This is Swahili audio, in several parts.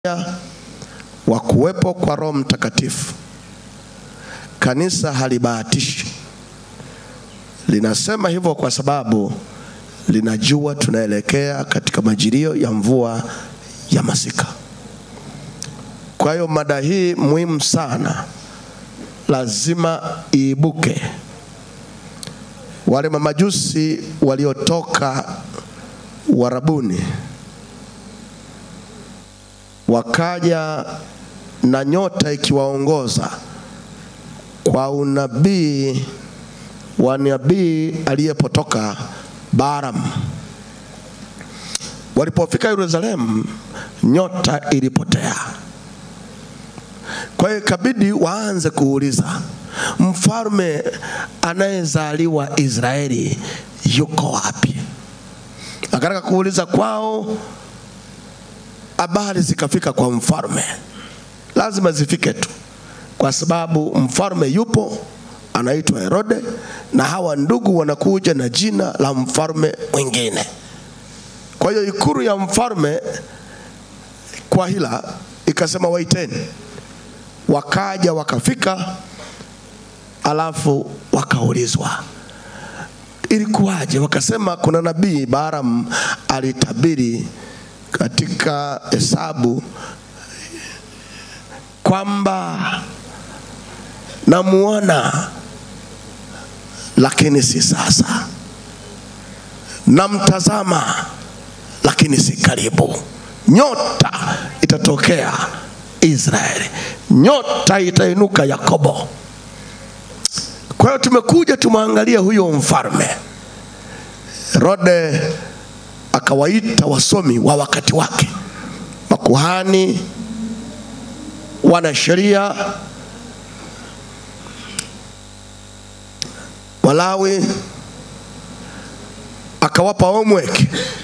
wa kuwepo kwa Roho Mtakatifu. Kanisa halibahatishi, linasema hivyo kwa sababu linajua tunaelekea katika majilio ya mvua ya masika. Kwa hiyo mada hii muhimu sana, lazima iibuke. Wale mamajusi waliotoka Warabuni wakaja na nyota ikiwaongoza kwa unabii wa nabii aliyepotoka Balaam. Walipofika Yerusalemu, nyota ilipotea. Kwa hiyo ikabidi waanze kuuliza, mfalme anayezaliwa Israeli yuko wapi? Akataka kuuliza kwao, habari zikafika kwa mfalme, lazima zifike tu, kwa sababu mfalme yupo, anaitwa Herode, na hawa ndugu wanakuja na jina la mfalme mwingine. Kwa hiyo ikulu ya mfalme kwa hila ikasema waiteni, wakaja wakafika, alafu wakaulizwa ilikuwaje? Wakasema kuna nabii Balaam alitabiri katika Hesabu kwamba namuona, lakini si sasa, namtazama, lakini si karibu. Nyota itatokea Israeli, nyota itainuka Yakobo. Kwa hiyo tumekuja tumwangalie huyo mfalme. Herode akawaita wasomi wa wakati wake, makuhani, wanasheria, Walawi, akawapa homework,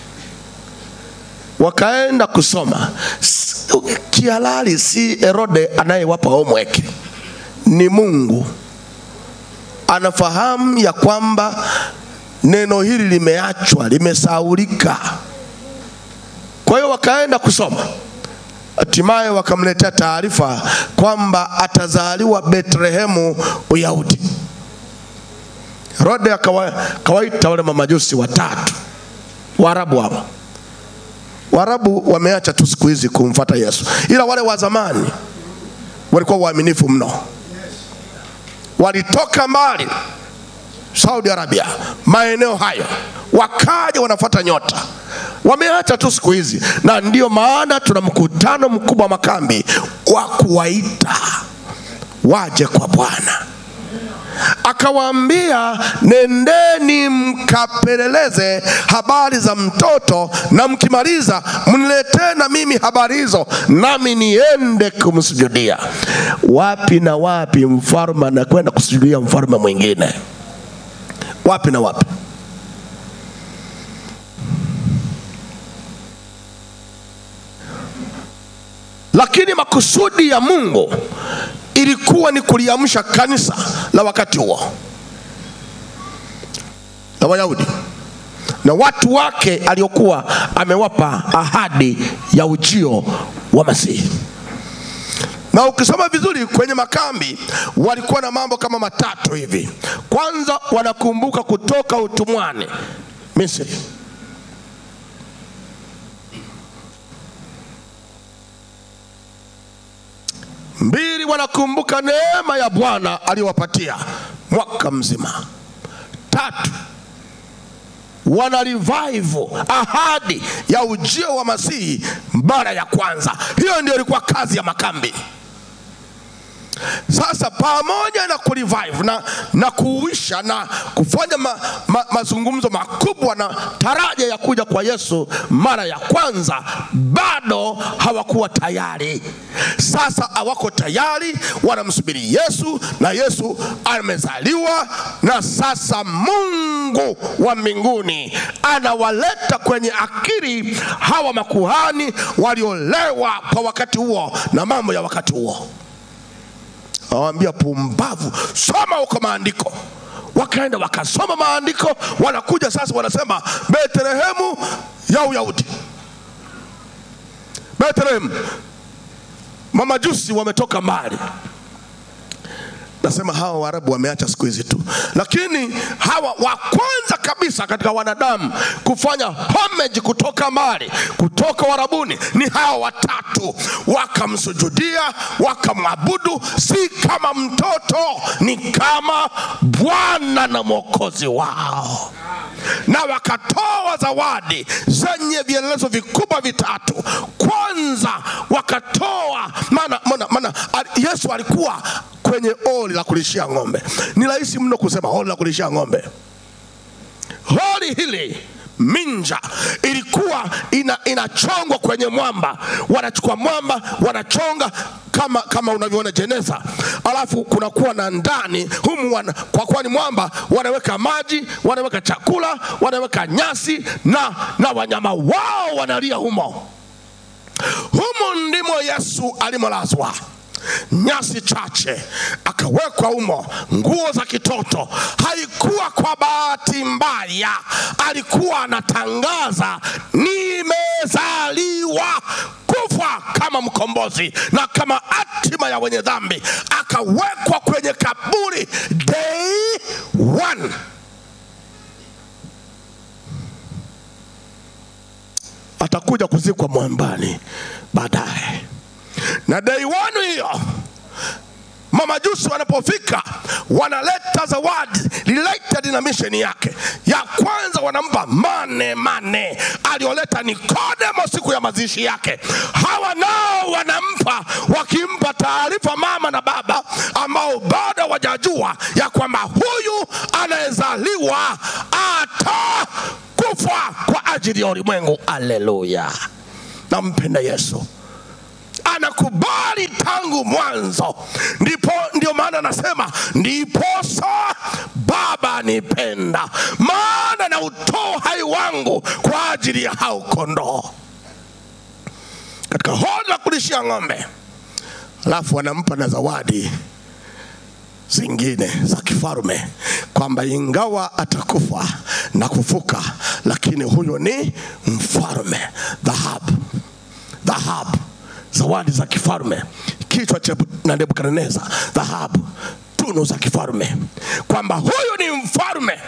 wakaenda kusoma. Kihalali si Herode anayewapa homework, ni Mungu anafahamu ya kwamba neno hili limeachwa, limesaulika. Kwa hiyo wakaenda kusoma, hatimaye wakamletea taarifa kwamba atazaliwa Betlehemu, Uyahudi. Herode akawaita wale mamajusi watatu Waarabu hawa. Waarabu wameacha tu siku hizi kumfuata Yesu, ila wale wa zamani walikuwa waaminifu mno walitoka mbali Saudi Arabia, maeneo hayo, wakaja wanafuata nyota. Wameacha tu siku hizi, na ndiyo maana tuna mkutano mkubwa wa makambi wa kuwaita waje kwa Bwana. Akawaambia, nendeni mkapeleleze habari za mtoto, na mkimaliza mniletee na mimi habari hizo, nami niende kumsujudia. Wapi na wapi mfalme anakwenda kusujudia mfalme mwingine? Wapi na wapi? Lakini makusudi ya Mungu ilikuwa ni kuliamsha kanisa la wakati huo la Wayahudi na watu wake aliokuwa amewapa ahadi ya ujio wa Masihi. Na ukisoma vizuri kwenye makambi walikuwa na mambo kama matatu hivi. Kwanza, wanakumbuka kutoka utumwani Misri. Mbili, wanakumbuka neema ya Bwana aliyowapatia mwaka mzima. Tatu, wana revive ahadi ya ujio wa Masihi mara ya kwanza. Hiyo ndio ilikuwa kazi ya makambi. Sasa pamoja na kurevive na, na kuuisha na kufanya ma, ma, mazungumzo makubwa na taraja ya kuja kwa Yesu mara ya kwanza, bado hawakuwa tayari. Sasa hawako tayari, wanamsubiri Yesu na Yesu amezaliwa, na sasa Mungu wa mbinguni anawaleta kwenye akili hawa makuhani waliolewa kwa wakati huo na mambo ya wakati huo awambia pumbavu, soma huko maandiko. Wakaenda wakasoma maandiko, wanakuja sasa wanasema Betlehemu ya Uyahudi, Betlehemu mamajusi wametoka mbali nasema hawa waarabu wameacha siku hizi tu lakini hawa wa kwanza kabisa katika wanadamu kufanya homage kutoka mbali kutoka warabuni ni hawa watatu wakamsujudia wakamwabudu si kama mtoto ni kama bwana na mwokozi wao na wakatoa zawadi zenye vielelezo vikubwa vitatu kwanza wakatoa maana, maana, maana al- yesu alikuwa kwenye oli la kulishia ng'ombe ni rahisi mno kusema oli la kulishia ng'ombe holi hili minja ilikuwa ina, inachongwa kwenye mwamba wanachukua mwamba wanachonga kama kama unavyoona jeneza alafu kunakuwa na ndani humu wana, kwa kuwa ni mwamba wanaweka maji wanaweka chakula wanaweka nyasi na na wanyama wao wanalia humo humo ndimo yesu alimolazwa nyasi chache akawekwa humo nguo za kitoto haikuwa kwa bahati mbaya alikuwa anatangaza nimezaliwa kufa kama mkombozi na kama hatima ya wenye dhambi akawekwa kwenye kaburi day one atakuja kuzikwa mwambani baadaye na day one hiyo mamajusi wanapofika wanaleta zawadi related na misheni yake ya kwanza wanampa mane mane alioleta nikodemo siku ya mazishi yake hawa nao wanampa wakimpa taarifa mama na baba ambao bado wajajua ya kwamba huyu anayezaliwa atakufa kwa ajili ya ulimwengu aleluya nampenda yesu anakubali tangu mwanzo ndipo ndio maana anasema ndiposa baba nipenda maana na utoa hai wangu kwa ajili ya hao kondoo katika hodi la kulishia ng'ombe alafu anampa na zawadi zingine za kifalme kwamba ingawa atakufa na kufuka lakini huyo ni mfalme dhahabu dhahabu zawadi za kifalme kichwa cha na nebukadneza dhahabu tunu za kifalme kwamba huyu ni mfalme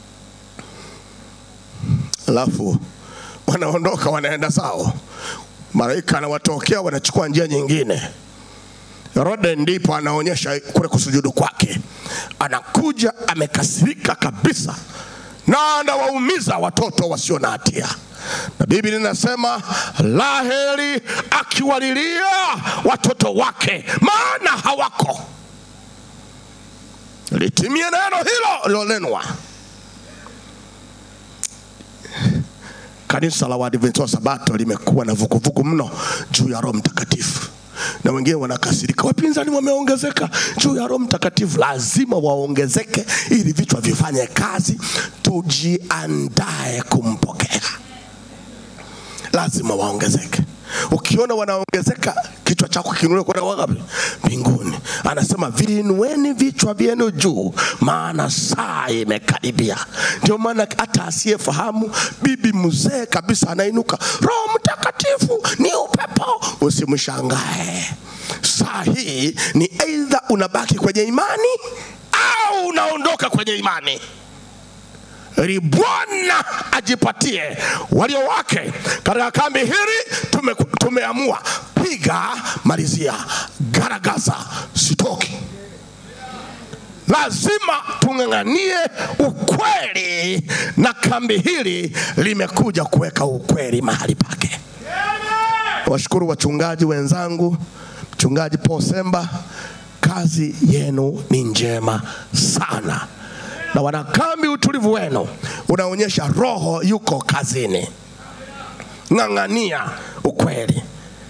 alafu wanaondoka wanaenda zao malaika anawatokea wanachukua njia nyingine herode ndipo anaonyesha kule kusujudu kwake anakuja amekasirika kabisa na anawaumiza watoto wasio na hatia na biblia inasema laheri akiwalilia watoto wake maana hawako litimie neno hilo lilolenwa kanisa la waadventista wa sabato limekuwa na vuguvugu mno juu ya roho mtakatifu na wengine wanakasirika wapinzani wameongezeka juu ya roho mtakatifu lazima waongezeke ili vichwa vifanye kazi tujiandae kumpokea lazima waongezeke ukiona wanaongezeka kichwa chako kinuliwe kwenda wapi mbinguni anasema viinueni vichwa vyenu juu maana saa imekaribia ndio maana hata asiyefahamu bibi mzee kabisa anainuka roho mtakatifu ni upepo usimshangae saa hii ni eidha unabaki kwenye imani au unaondoka kwenye imani ili Bwana ajipatie walio wake katika kambi hili. Tume, tumeamua piga, malizia, garagaza, sitoki. Lazima tung'ang'anie ukweli, na kambi hili limekuja kuweka ukweli mahali pake. Washukuru wachungaji wenzangu, mchungaji Paul Semba, kazi yenu ni njema sana na wanakambi, utulivu wenu unaonyesha roho yuko kazini. Ng'ang'ania ukweli.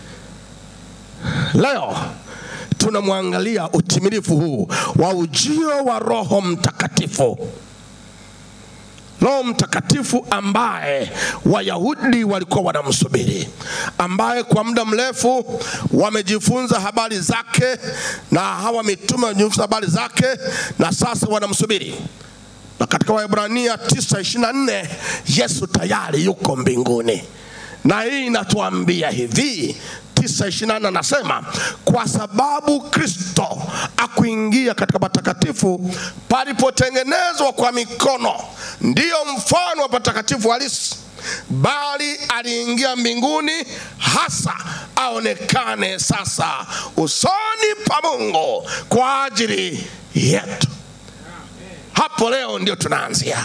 Leo tunamwangalia utimilifu huu wa ujio wa Roho Mtakatifu. Roho Mtakatifu ambaye Wayahudi walikuwa wanamsubiri, ambaye kwa muda mrefu wamejifunza habari zake, na hawa mitume wamejifunza habari zake, na sasa wanamsubiri na katika Waebrania 9:24 Yesu tayari yuko mbinguni, na hii inatuambia hivi 9:28 anasema kwa sababu Kristo akuingia katika patakatifu palipotengenezwa kwa mikono, ndiyo mfano wa patakatifu halisi, bali aliingia mbinguni hasa aonekane sasa usoni pa Mungu kwa ajili yetu. Hapo leo ndio tunaanzia.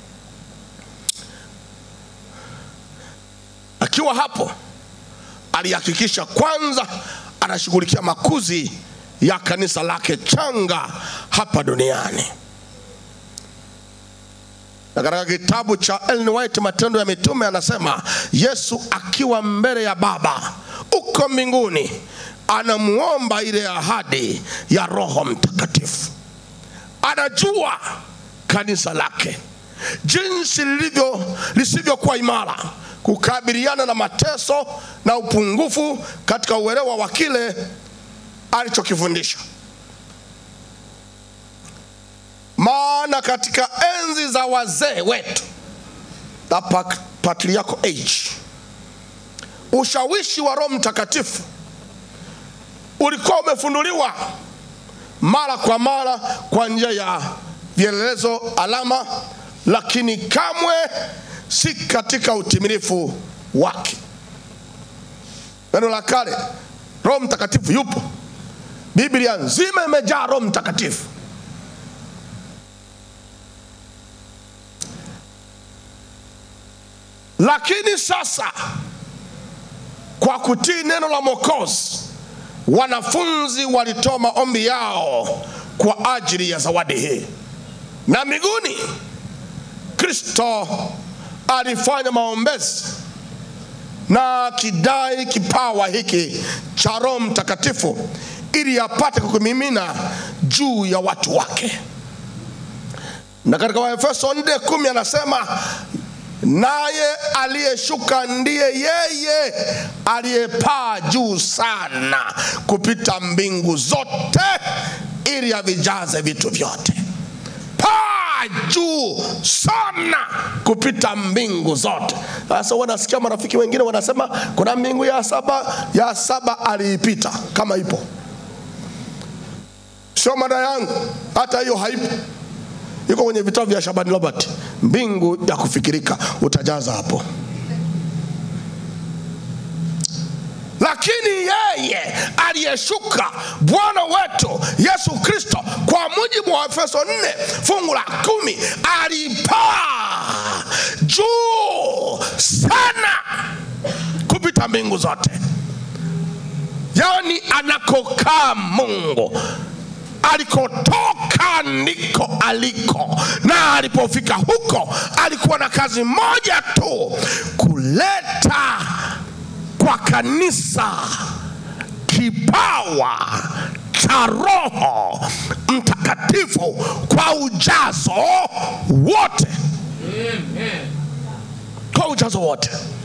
Akiwa hapo alihakikisha kwanza anashughulikia makuzi ya kanisa lake changa hapa duniani. Na katika kitabu cha Ellen White Matendo ya Mitume anasema Yesu akiwa mbele ya Baba uko mbinguni anamuomba ile ahadi ya Roho Mtakatifu. Anajua kanisa lake jinsi lilivyo lisivyokuwa imara kukabiliana na mateso na upungufu katika uelewa wa kile alichokifundisha. Maana katika enzi za wazee wetu, the pa- patriarchal age, ushawishi wa Roho Mtakatifu ulikuwa umefunuliwa mara kwa mara kwa njia ya vielelezo, alama, lakini kamwe si katika utimilifu wake. Neno la kale, Roho Mtakatifu yupo. Biblia nzima imejaa Roho Mtakatifu. Lakini sasa kwa kutii neno la Mwokozi, wanafunzi walitoa maombi yao kwa ajili ya zawadi hii, na mbinguni Kristo alifanya maombezi na kidai kipawa hiki cha Roho Mtakatifu ili apate kukumimina juu ya watu wake. Na katika Waefeso 4:10 anasema naye aliyeshuka ndiye yeye aliyepaa juu sana kupita mbingu zote ili avijaze vitu vyote paa juu sana kupita mbingu zote. Sasa wanasikia marafiki wengine wanasema kuna mbingu ya saba, ya saba aliipita. Kama ipo, sio mada yangu, hata hiyo haipo, iko kwenye vitabu vya Shabani Robert. Mbingu ya kufikirika utajaza hapo. lakini yeye aliyeshuka Bwana wetu Yesu Kristo, kwa mujibu wa Efeso 4 fungu la kumi, alipaa juu sana kupita mbingu zote, yaani anakokaa Mungu alikotoka ndiko aliko, na alipofika huko alikuwa na kazi moja tu, kuleta kwa kanisa kipawa cha Roho Mtakatifu kwa ujazo wote, kwa ujazo wote.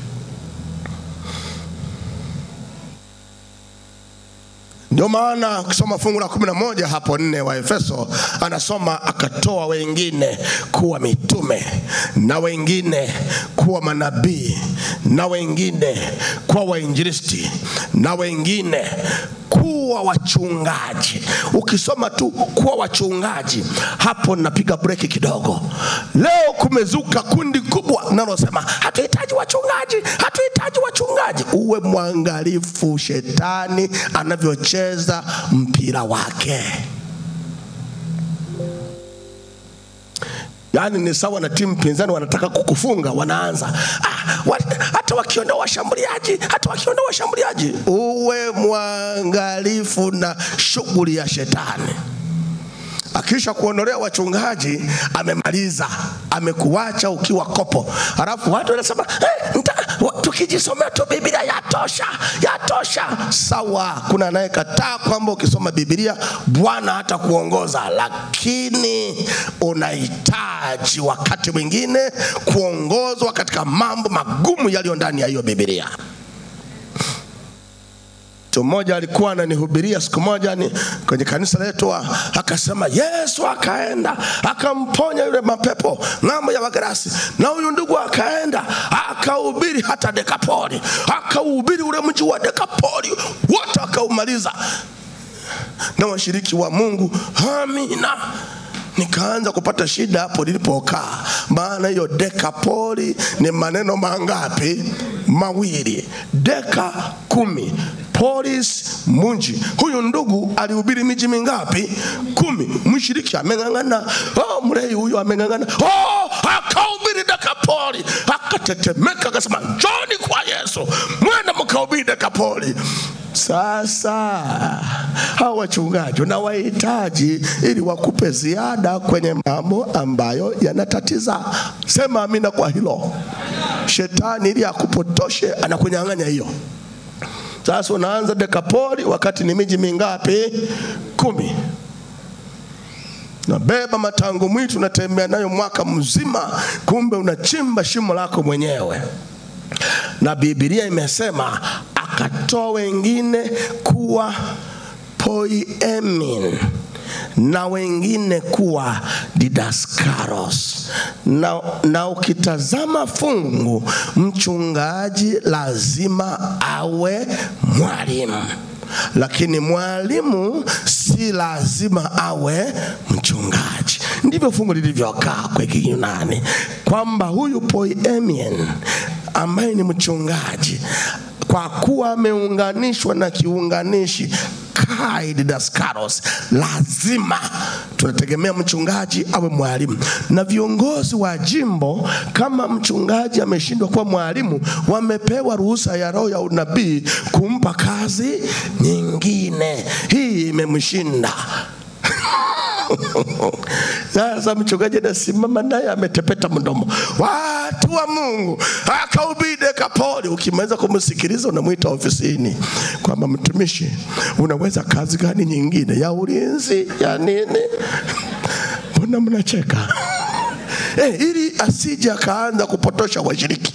Ndio maana ukisoma fungu la kumi na moja hapo nne wa Efeso anasoma akatoa wengine kuwa mitume na wengine kuwa manabii na wengine kuwa wainjilisti na wengine kuwa wachungaji. Ukisoma tu kuwa wachungaji, hapo napiga breki kidogo. Leo kumezuka kundi kubwa linalosema hatuhitaji wachungaji, hatuhitaji wachungaji. Uwe mwangalifu shetani anavyocheza mpira wake. Yaani ni sawa na timu pinzani wanataka kukufunga, wanaanza ah, wa, hata wakiondoa washambuliaji, hata wakiondoa washambuliaji. Uwe mwangalifu na shughuli ya shetani. Akisha kuondolea wachungaji, amemaliza, amekuacha ukiwa kopo. Halafu watu wanasema eh, nta- wa- tukijisomea tu Biblia yatosha, yatosha. Sawa, kuna anayekataa kwamba ukisoma Biblia Bwana hata kuongoza, lakini unahitaji wakati mwingine kuongozwa katika mambo magumu yaliyo ndani ya hiyo Biblia. Mtu mmoja alikuwa ananihubiria siku moja ni kwenye kanisa letu, a- akasema Yesu akaenda akamponya yule mapepo ng'ambo ya Wagerasi, na huyu ndugu akaenda akahubiri hata Dekapoli, akauhubiri ule mji wa Dekapoli wote akaumaliza, na washiriki wa Mungu, amina. Nikaanza kupata shida hapo nilipokaa, maana hiyo dekapoli ni maneno mangapi? Mawili. Deka kumi, polis munji. Huyu ndugu alihubiri miji mingapi? Kumi. Mshiriki ameng'ang'ana, oh, mrei huyu ameng'ang'ana, oh, akahubiri dekapoli, akatetemeka, akasema njoni kwa Yesu, mwenda mkahubiri dekapoli. Sasa hawa wachungaji unawahitaji ili wakupe ziada kwenye mambo ambayo yanatatiza. Sema amina kwa hilo. Shetani ili akupotoshe anakunyang'anya hiyo. Sasa unaanza dekapoli wakati ni miji mingapi? Kumi. Nabeba matango mwitu unatembea nayo mwaka mzima, kumbe unachimba shimo lako mwenyewe na Biblia imesema akatoa wengine kuwa poiemin na wengine kuwa didaskaros na, na ukitazama fungu mchungaji lazima awe mwalimu lakini mwalimu si lazima awe mchungaji. Ndivyo fungu lilivyokaa kwa Kiyunani kwamba huyu poiemien ambaye ni mchungaji, kwa kuwa ameunganishwa na kiunganishi kai didaskaros, lazima tunategemea mchungaji awe mwalimu, na viongozi wa jimbo, kama mchungaji ameshindwa kuwa mwalimu, wamepewa ruhusa ya roho ya unabii kumpa kazi nyingine. Hii imemshinda. Sasa mchungaji anasimama naye ametepeta mdomo, watu wa Mungu, akahubiri Dekapoli. Ukimaliza kumsikiliza, unamwita ofisini kwamba mtumishi, unaweza kazi gani nyingine ya ulinzi ya nini? Mbona mnacheka? Eh, ili asije akaanza kupotosha washiriki.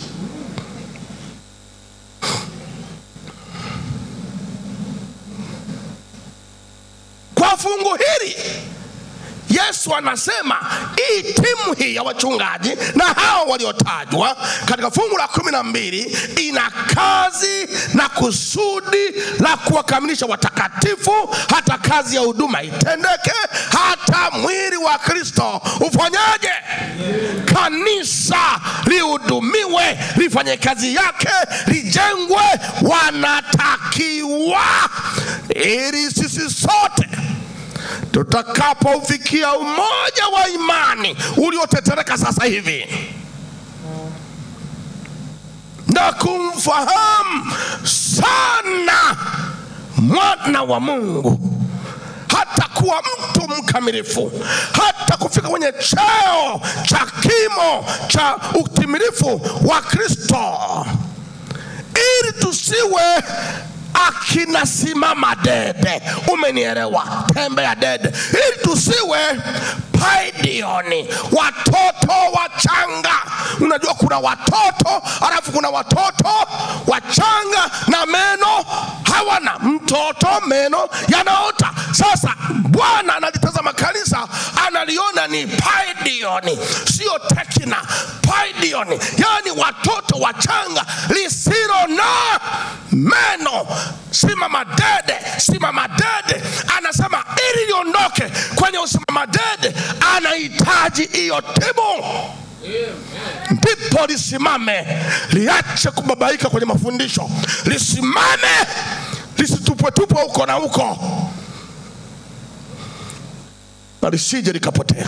Kwa fungu hili Yesu anasema hii timu hii ya wachungaji na hao waliotajwa katika fungu la kumi na mbili ina kazi na kusudi la kuwakamilisha watakatifu, hata kazi ya huduma itendeke, hata mwili wa Kristo ufanyaje? Kanisa lihudumiwe, lifanye kazi yake, lijengwe. Wanatakiwa ili sisi sote tutakapofikia umoja wa imani uliotetereka sasa hivi na kumfahamu sana mwana wa Mungu hata kuwa mtu mkamilifu, hata kufika kwenye cheo cha kimo cha utimilifu wa Kristo, ili tusiwe akina simama dede, umenielewa? Tembea dede, ili tusiwe paidioni, watoto wachanga. Unajua kuna watoto alafu kuna watoto wachanga na meno hawana. Mtoto meno yanaota. Sasa Bwana analitazama kanisa, analiona ni paidioni, sio tekina. Paidioni yani watoto wachanga lisilo na meno. Simama dede, simama dede. Anasema ili liondoke kwenye usimama dede, anahitaji hiyo timu ndipo lisimame, liache kubabaika kwenye mafundisho, lisimame, lisitupwetupwe huko na huko, na lisije likapotea.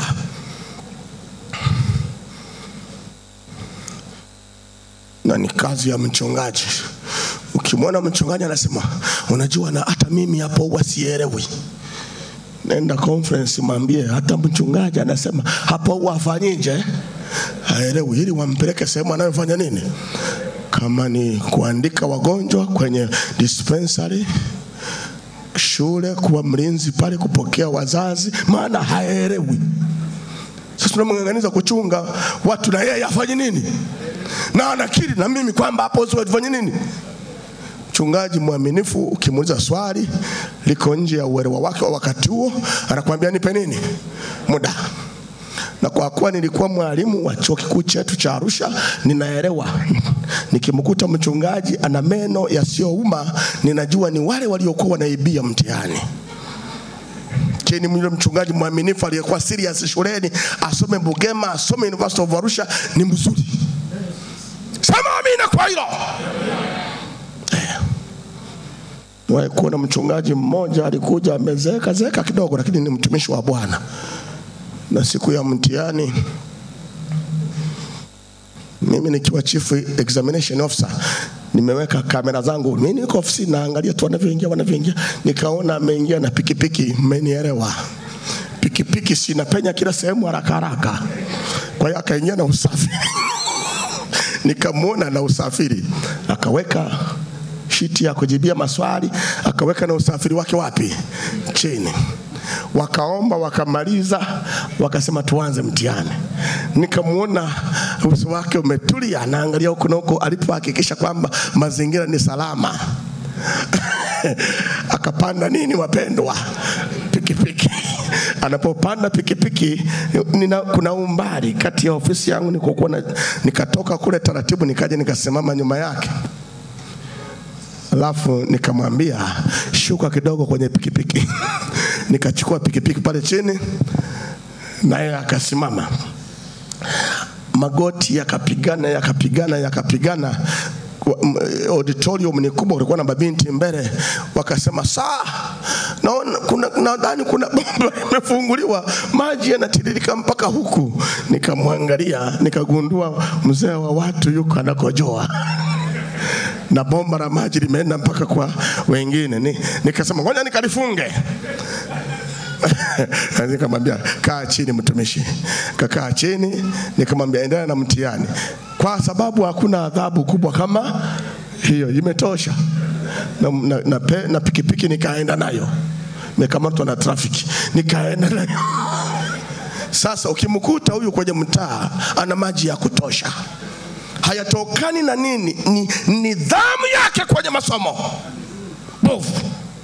Na ni kazi ya mchungaji. Ukimwona mchungaji anasema, unajua, na hata mimi hapo huwa sielewi nenda conference mwambie hata mchungaji anasema hapo huwa afanyije haelewi ili wampeleke sehemu anayofanya nini kama ni kuandika wagonjwa kwenye dispensary shule kuwa mlinzi pale kupokea wazazi maana haelewi sasa tunamng'ang'aniza kuchunga watu na yeye afanye nini na anakiri na mimi kwamba hapo sio tufanye nini mchungaji mwaminifu, ukimuuliza swali liko nje ya uelewa wake wa wakati huo, anakuambia nipe nini muda na kwa kuwa nilikuwa mwalimu wa chuo kikuu chetu cha Arusha, ninaelewa. Nikimkuta mchungaji ana meno yasiyouma, ninajua ni wale waliokuwa wanaibia mtihani. Kini yule mchungaji mwaminifu aliyekuwa serious shuleni, asome Bugema, asome University of Arusha, ni mzuri. Sema amina kwa hilo. Niwahi kuona mchungaji mmoja alikuja amezeeka zeeka kidogo, lakini ni mtumishi wa Bwana na siku ya mtihani mimi nikiwa chief examination officer nimeweka kamera zangu, mimi niko ofisini naangalia tu wanavyoingia wanavyoingia, nikaona ameingia na pikipiki. Mmenielewa? Pikipiki sinapenya kila sehemu haraka haraka, kwa hiyo akaingia na usafiri nikamwona na usafiri, akaweka shiti ya kujibia maswali, akaweka na usafiri wake wapi? Chini wakaomba wakamaliza, wakasema tuanze mtihani. Nikamwona uso wake umetulia, anaangalia huku na huko, alipohakikisha kwamba mazingira ni salama akapanda nini, wapendwa, pikipiki. Anapopanda pikipiki nina, kuna umbali kati ya ofisi yangu nikokuwa na, nikatoka kule taratibu, nikaja nikasimama nyuma yake alafu nikamwambia shuka kidogo kwenye pikipiki nikachukua pikipiki pale chini naye akasimama magoti yakapigana yakapigana yakapigana Kwa- m- auditorium ni kubwa kulikuwa na mabinti mbele wakasema saa naona kuna nadhani kuna bomba imefunguliwa maji yanatiririka mpaka huku nikamwangalia nikagundua mzee wa watu yuko anakojoa na bomba la maji limeenda mpaka kwa wengine. Ni, nikasema ngoja nikalifunge. nikamwambia kaa chini mtumishi, kakaa chini. Nikamwambia endelea na mtihani, kwa sababu hakuna adhabu kubwa kama hiyo, imetosha. Na, na, na, pe- na pikipiki nikaenda nayo, nimekamatwa na trafiki, nikaenda nayo. Sasa ukimkuta huyu kwenye mtaa ana maji ya kutosha hayatokani na nini? Ni nidhamu yake kwenye masomo bovu.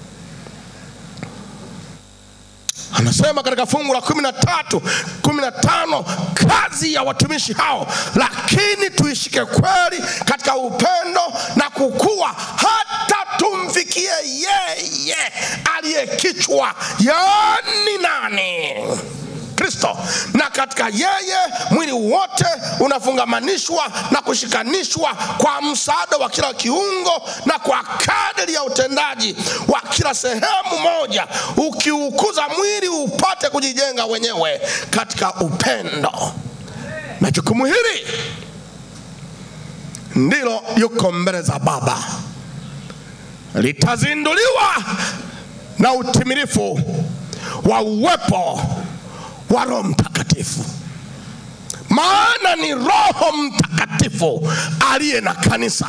Anasema katika fungu la kumi na tatu kumi na tano kazi ya watumishi hao, lakini tuishike kweli katika upendo na kukua hata tumfikie yeye aliye kichwa, yaani nani? Kristo, na katika yeye mwili wote unafungamanishwa na kushikanishwa kwa msaada wa kila kiungo na kwa kadiri ya utendaji wa kila sehemu moja, ukiukuza mwili upate kujijenga wenyewe katika upendo. Na jukumu hili ndilo yuko mbele za Baba, litazinduliwa na utimilifu wa uwepo wa Roho Mtakatifu, maana ni Roho Mtakatifu aliye na kanisa.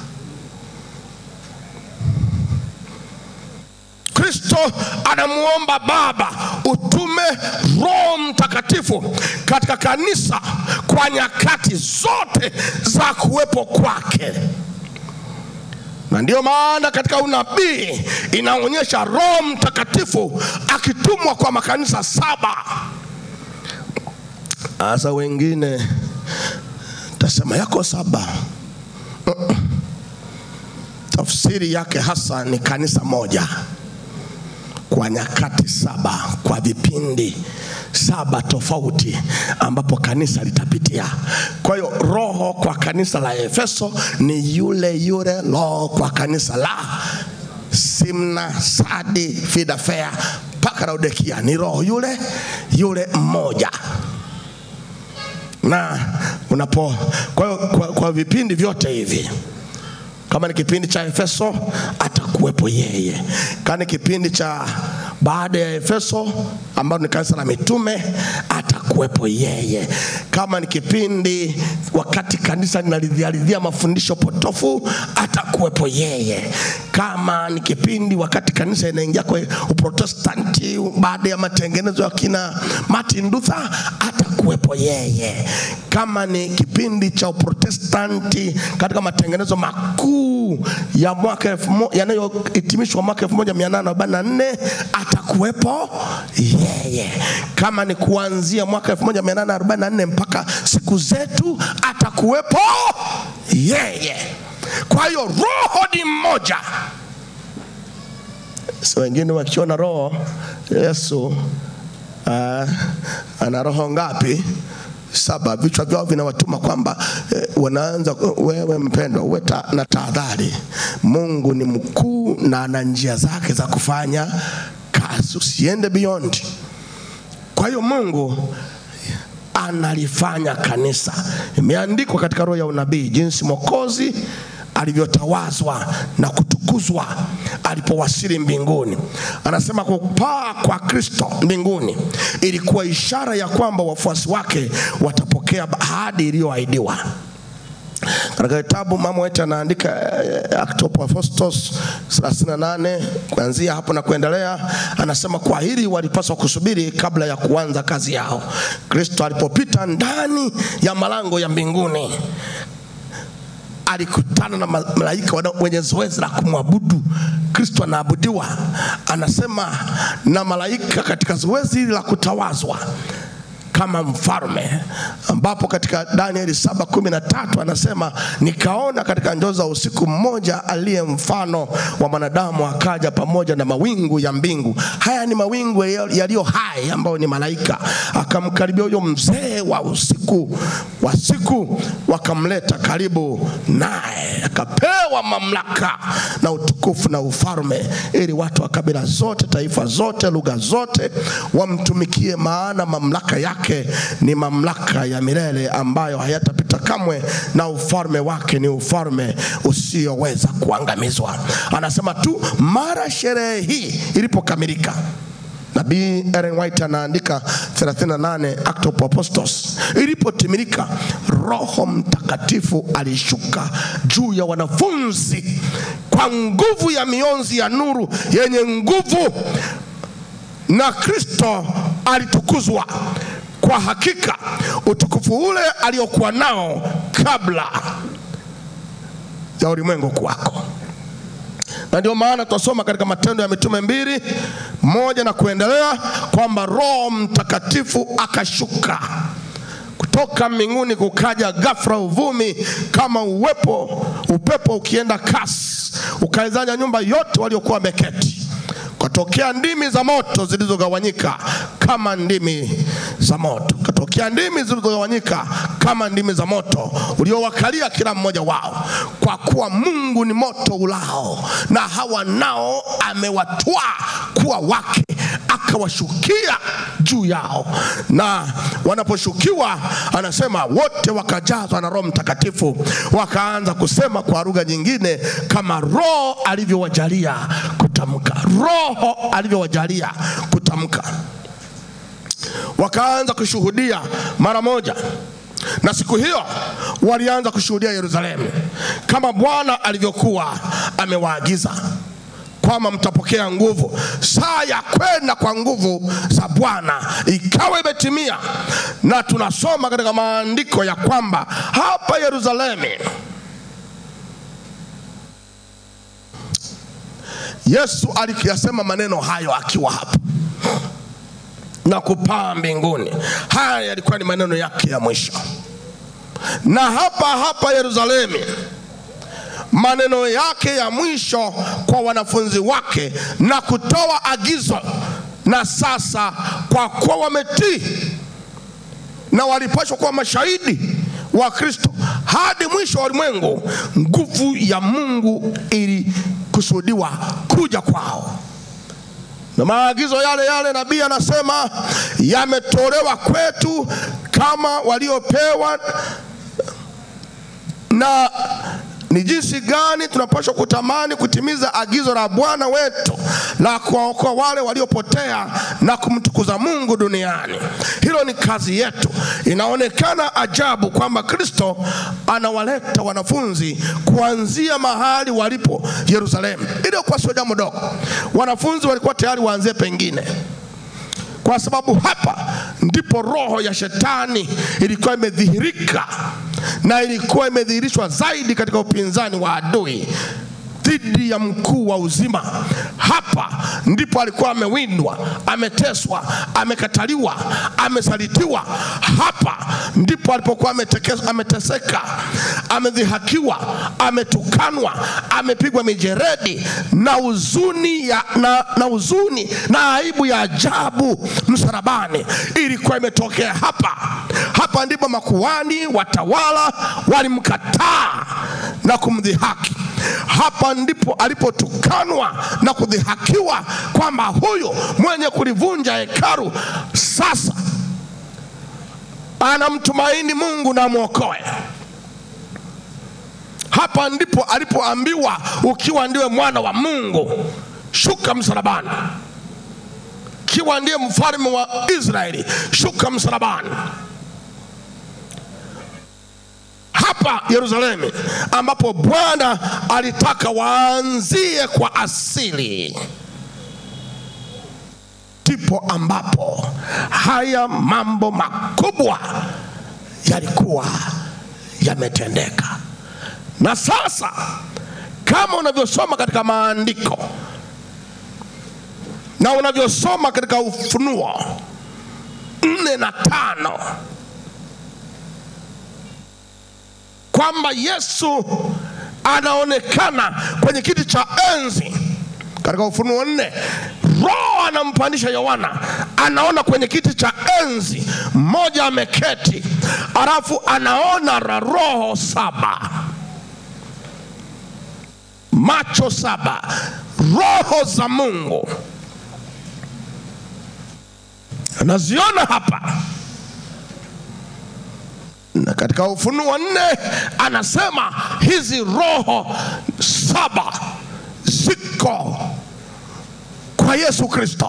Kristo anamuomba Baba utume Roho Mtakatifu katika kanisa kwa nyakati zote za kuwepo kwake na ndiyo maana katika unabii inaonyesha Roho Mtakatifu akitumwa kwa makanisa saba. Sasa wengine tasema yako saba. Mm-mm. Tafsiri yake hasa ni kanisa moja kwa nyakati saba, kwa vipindi saba tofauti ambapo kanisa litapitia. Kwa hiyo roho kwa kanisa la Efeso ni yule yule roho kwa kanisa la Simna, Sadi, Filadelfia mpaka Laodikia, ni roho yule yule mmoja na unapo kwa, hiyo kwa, kwa vipindi vyote hivi kama ni kipindi cha Efeso atakuwepo yeye. Kama ni kipindi cha baada ya Efeso ambalo ni kanisa la mitume atakuwepo yeye. Kama ni kipindi wakati kanisa linalizializia mafundisho potofu atakuwepo yeye. kama ni kipindi wakati kanisa inaingia kwa uprotestanti baada ya matengenezo ya kina Martin Luther, atakuwepo yeye. Kama ni kipindi cha uprotestanti katika matengenezo makuu ya mwaka elfu mo- yanayohitimishwa mwaka 1844 atakuwepo yeye. Kama ni kuanzia mwaka 1844 mpaka siku zetu atakuwepo yeye. Kwa hiyo roho ni mmoja. So wengine wakiona roho Yesu uh, ana roho ngapi? Saba. Vichwa vyao vinawatuma kwamba eh, wanaanza wewe mpendwa, uwe ta, na tahadhari. Mungu ni mkuu na ana njia zake za kufanya kazi, usiende beyond. Kwa hiyo Mungu analifanya kanisa. Imeandikwa katika roho ya unabii jinsi Mwokozi alivyotawazwa na kutukuzwa alipowasili mbinguni. Anasema kupaa kwa Kristo mbinguni ilikuwa ishara ya kwamba wafuasi wake watapokea ahadi iliyoahidiwa. Katika kitabu mama wetu anaandika eh, Act of Apostles 38 kuanzia hapo na kuendelea, anasema kwa hili walipaswa kusubiri kabla ya kuanza kazi yao. Kristo alipopita ndani ya malango ya mbinguni alikutana na ma- malaika wana- wenye zoezi la kumwabudu Kristo anaabudiwa, anasema na malaika katika zoezi hili la kutawazwa kama mfalme, ambapo katika Danieli saba kumi na tatu anasema nikaona katika njozi za usiku mmoja aliye mfano wa mwanadamu akaja pamoja na mawingu ya mbingu. Haya ni mawingu yaliyo hai ambayo ni malaika. Akamkaribia huyo mzee wa usiku wa siku, wakamleta karibu naye, akapewa mamlaka na utukufu na ufalme, ili watu wa kabila zote, taifa zote, lugha zote wamtumikie, maana mamlaka yake ni mamlaka ya milele ambayo hayatapita kamwe, na ufalme wake ni ufalme usioweza kuangamizwa. Anasema tu mara sherehe hii ilipokamilika Nabii Ellen White anaandika 38 Act of Apostles, ilipotimilika Roho Mtakatifu alishuka juu ya wanafunzi kwa nguvu ya mionzi ya nuru yenye nguvu, na Kristo alitukuzwa. Kwa hakika utukufu ule aliokuwa nao kabla ya ulimwengu kuwako na ndio maana tunasoma katika Matendo ya Mitume mbili moja na kuendelea kwamba Roho Mtakatifu akashuka kutoka mbinguni, kukaja ghafla uvumi kama uwepo upepo ukienda kasi, ukaizanya nyumba yote waliokuwa wameketi katokea ndimi za moto zilizogawanyika kama ndimi za moto, katokea ndimi zilizogawanyika kama ndimi za moto uliowakalia kila mmoja wao, kwa kuwa Mungu ni moto ulao, na hawa nao amewatwaa kuwa wake, akawashukia juu yao, na wanaposhukiwa, anasema wote wakajazwa na Roho Mtakatifu, wakaanza kusema kwa lugha nyingine kama Roho alivyowajalia kutamka, Roho alivyowajalia kutamka. Wakaanza kushuhudia mara moja, na siku hiyo walianza kushuhudia Yerusalemu kama Bwana alivyokuwa amewaagiza kwamba mtapokea nguvu. Saa ya kwenda kwa nguvu za Bwana ikawa imetimia, na tunasoma katika maandiko ya kwamba hapa Yerusalemu Yesu alikiyasema maneno hayo akiwa hapa na kupaa mbinguni. Haya yalikuwa ni maneno yake ya mwisho, na hapa hapa Yerusalemu maneno yake ya mwisho kwa wanafunzi wake na kutoa agizo. Na sasa kwa kuwa wametii na walipashwa kuwa mashahidi wa Kristo hadi mwisho wa ulimwengu, nguvu ya Mungu ilikusudiwa kuja kwao na maagizo yale yale nabii anasema yametolewa kwetu kama waliopewa na ni jinsi gani tunapaswa kutamani kutimiza agizo la Bwana wetu la kuwaokoa wale waliopotea na kumtukuza Mungu duniani. Hilo ni kazi yetu. Inaonekana ajabu kwamba Kristo anawaleta wanafunzi kuanzia mahali walipo Yerusalemu. Ile kwa sio jambo dogo. Wanafunzi walikuwa tayari waanzie pengine kwa sababu hapa ndipo roho ya shetani ilikuwa imedhihirika na ilikuwa imedhihirishwa zaidi katika upinzani wa adui dhidi ya mkuu wa uzima. Hapa ndipo alikuwa amewindwa, ameteswa, amekataliwa, amesalitiwa. Hapa ndipo alipokuwa ameteke- ameteseka, amedhihakiwa, ametukanwa, amepigwa mijeredi na huzuni ya, na, na huzuni na aibu ya ajabu msalabani ilikuwa imetokea hapa. Hapa ndipo makuhani, watawala walimkataa na kumdhihaki. Hapa ndipo alipotukanwa na kudhihakiwa kwamba huyu mwenye kulivunja hekalu sasa anamtumaini Mungu na mwokoe. Hapa ndipo alipoambiwa ukiwa ndiwe mwana wa Mungu, shuka msalabani. Kiwa ndiye mfalme wa Israeli, shuka msalabani. hapa Yerusalemu ambapo Bwana alitaka waanzie kwa asili, ndipo ambapo haya mambo makubwa yalikuwa yametendeka. Na sasa kama unavyosoma katika maandiko na unavyosoma katika Ufunuo nne na tano kwamba Yesu anaonekana kwenye kiti cha enzi katika Ufunuo nne. Roho anampandisha Yohana, anaona kwenye kiti cha enzi mmoja ameketi, alafu anaona ra- roho saba, macho saba, roho za Mungu anaziona hapa na katika Ufunuo nne anasema hizi roho saba ziko kwa Yesu Kristo.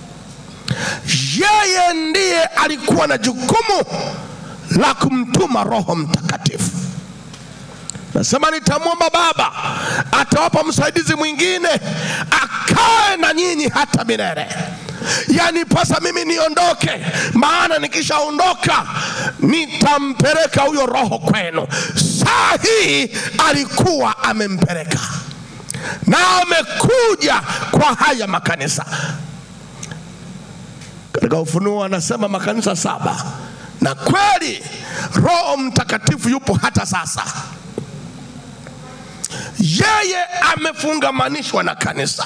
Yeye ndiye alikuwa na jukumu la kumtuma Roho Mtakatifu. Nasema nitamwomba Baba, atawapa msaidizi mwingine akae na nyinyi hata milele. Yani pasa mimi niondoke, maana nikishaondoka nitampeleka huyo Roho kwenu. Saa hii alikuwa amempeleka na amekuja kwa haya makanisa. Katika Ufunuo anasema makanisa saba, na kweli Roho Mtakatifu yupo hata sasa yeye amefungamanishwa na kanisa,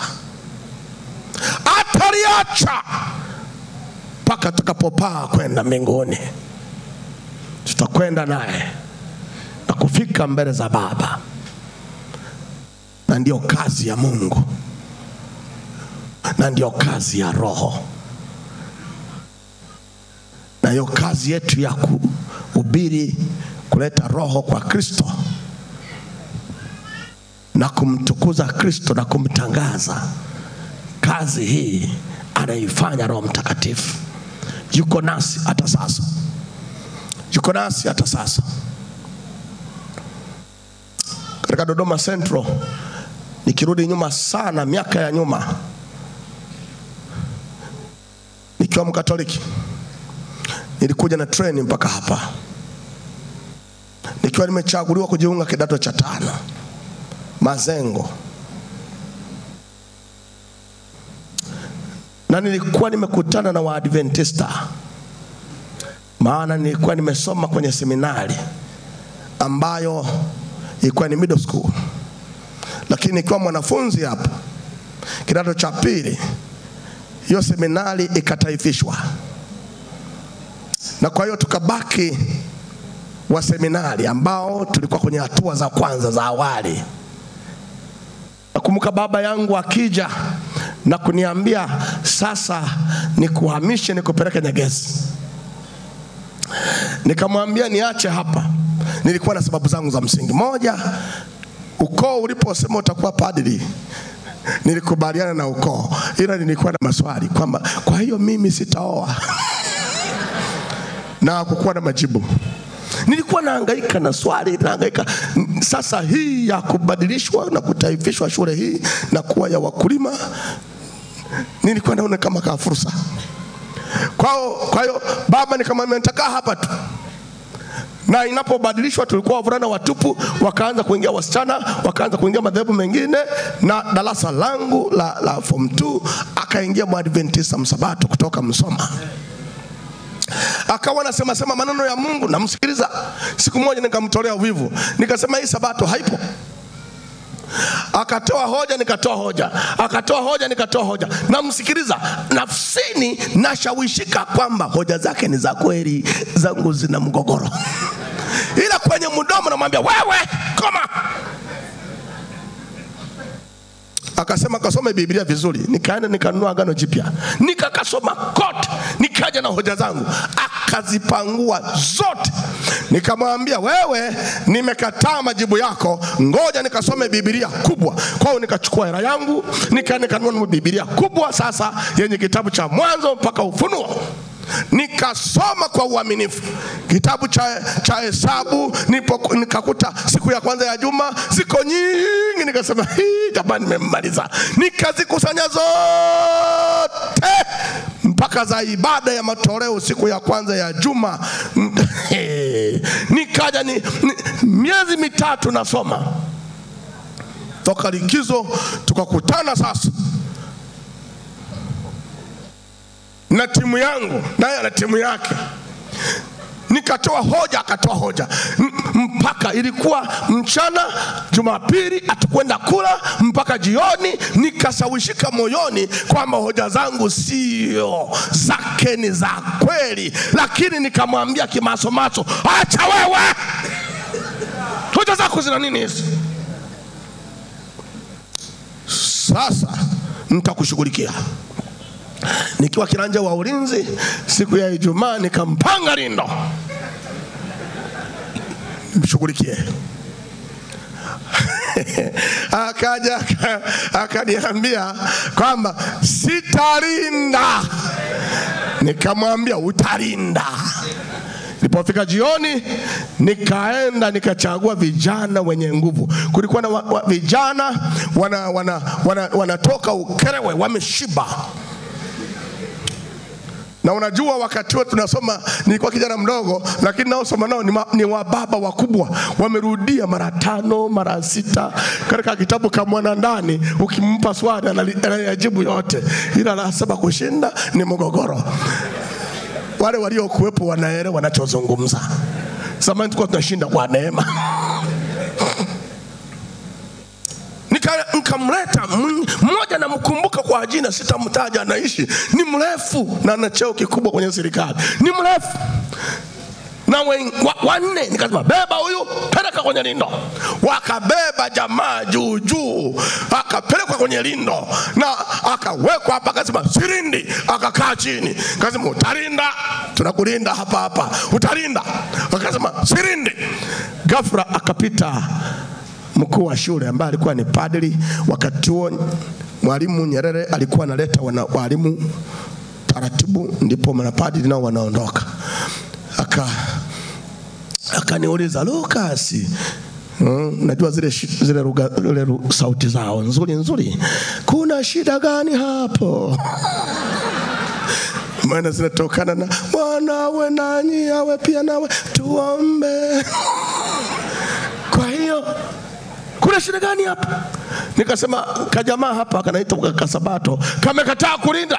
ataliacha mpaka tutakapopaa kwenda mbinguni. Tutakwenda naye na kufika mbele za Baba, na ndiyo kazi ya Mungu na ndiyo kazi ya Roho, na hiyo kazi yetu ya kuhubiri, kuleta Roho kwa Kristo na kumtukuza Kristo na kumtangaza. Kazi hii anaifanya Roho Mtakatifu, yuko nasi hata sasa, yuko nasi hata sasa. Katika Dodoma Central, nikirudi nyuma sana, miaka ya nyuma, nikiwa Mkatoliki, nilikuja na treni mpaka hapa, nikiwa nimechaguliwa kujiunga kidato cha tano Mazengo, na nilikuwa nimekutana na Waadventista, maana nilikuwa nimesoma kwenye seminari ambayo ilikuwa ni middle school, lakini nikiwa mwanafunzi hapo kidato cha pili, hiyo seminari ikataifishwa, na kwa hiyo tukabaki wa seminari ambao tulikuwa kwenye hatua za kwanza za awali. Nakumbuka baba yangu akija na kuniambia sasa nikuhamishe nikupeleke Nyegezi. Nikamwambia niache hapa. Nilikuwa na sababu zangu za msingi. Moja, ukoo uliposema utakuwa padri, nilikubaliana na ukoo, ila nilikuwa na maswali kwamba kwa hiyo mimi sitaoa na kukuwa na majibu. Nilikuwa nahangaika na swali, nahangaika sasa, hii ya kubadilishwa na kutaifishwa shule hii na kuwa ya wakulima, nilikuwa naona kama ka fursa kwao. Kwa hiyo baba nikamwambia nitakaa hapa tu na inapobadilishwa tulikuwa wavulana watupu, wakaanza kuingia wasichana, wakaanza kuingia madhehebu mengine, na darasa langu la, la form 2 akaingia mwadventista msabato kutoka Msoma akawa anasema sema maneno ya Mungu, namsikiliza. Siku moja nikamtolea uvivu, nikasema hii sabato haipo. Akatoa hoja, nikatoa hoja, akatoa hoja, nikatoa hoja, namsikiliza. Nafsini nashawishika kwamba hoja zake ni za kweli, zangu zina mgogoro, ila kwenye mdomo namwambia wewe, koma. Akasema kasome Biblia vizuri. Nikaenda nikanunua Agano Jipya nikakasoma kote, nikaja na hoja zangu, akazipangua zote. Nikamwambia wewe, nimekataa majibu yako, ngoja nikasome Biblia kubwa. Kwa hiyo nikachukua hela yangu nikaenda nikanunua Biblia kubwa sasa yenye kitabu cha Mwanzo mpaka Ufunuo nikasoma kwa uaminifu kitabu cha, cha Hesabu nipo, nikakuta siku ya kwanza ya juma ziko nyingi, nikasema hii jamani, nimemmaliza. Nikazikusanya zote mpaka za ibada ya matoleo siku ya kwanza ya juma nikaja ni, ni, miezi mitatu nasoma toka likizo, tukakutana sasa na timu yangu naye ana timu yake nikatoa hoja akatoa hoja M mpaka ilikuwa mchana Jumapili atakwenda kula mpaka jioni, nikasawishika moyoni kwamba hoja zangu sio zake, ni za kweli, lakini nikamwambia kimasomaso, acha wewe, hoja zako zina nini hizi? Sasa nitakushughulikia nikiwa kiranja wa ulinzi siku ya Ijumaa nikampanga lindo mshughulikie. Akaja akaniambia kwamba sitalinda, nikamwambia utalinda. Nilipofika jioni, nikaenda nikachagua vijana wenye nguvu. Kulikuwa na wa, wa, vijana wanatoka wana, wana, wana Ukerewe wameshiba na unajua wakati huo tunasoma, nilikuwa kijana mdogo, lakini naosoma nao ni, ma, ni wababa wakubwa, wamerudia mara tano mara sita katika kitabu ka Mwanandani. Ukimpa swali anayajibu yote, ila la saba kushinda ni mgogoro. Wale waliokuwepo wanaelewa wanachozungumza. Zamani tulikuwa tunashinda kwa neema nikamleta mmoja, namkumbuka kwa jina, sitamtaja, anaishi, ni mrefu na ana cheo kikubwa kwenye serikali, ni mrefu na wanne wa, nikasema beba huyu, peleka kwenye lindo. Wakabeba jamaa juu juu, akapelekwa kwenye lindo na akawekwa hapa, akasema sirindi, akakaa chini, akasema utalinda, tunakulinda hapa hapa, utalinda. Akasema sirindi. Ghafla akapita mkuu wa shule ambaye alikuwa ni padri wakati huo. Mwalimu Nyerere alikuwa analeta walimu taratibu, ndipo mapadri nao wanaondoka. Aka akaniuliza Lucas, Mm, najua zile, zile, ruga, zile sauti zao nzuri nzuri, kuna shida gani hapo? maana zinatokana na Bwana awe nanyi awe pia nawe, tuombe. Kwa hiyo kuna shida gani hapa? Nikasema kajamaa hapa kanaitwa Kasabato kamekataa kulinda.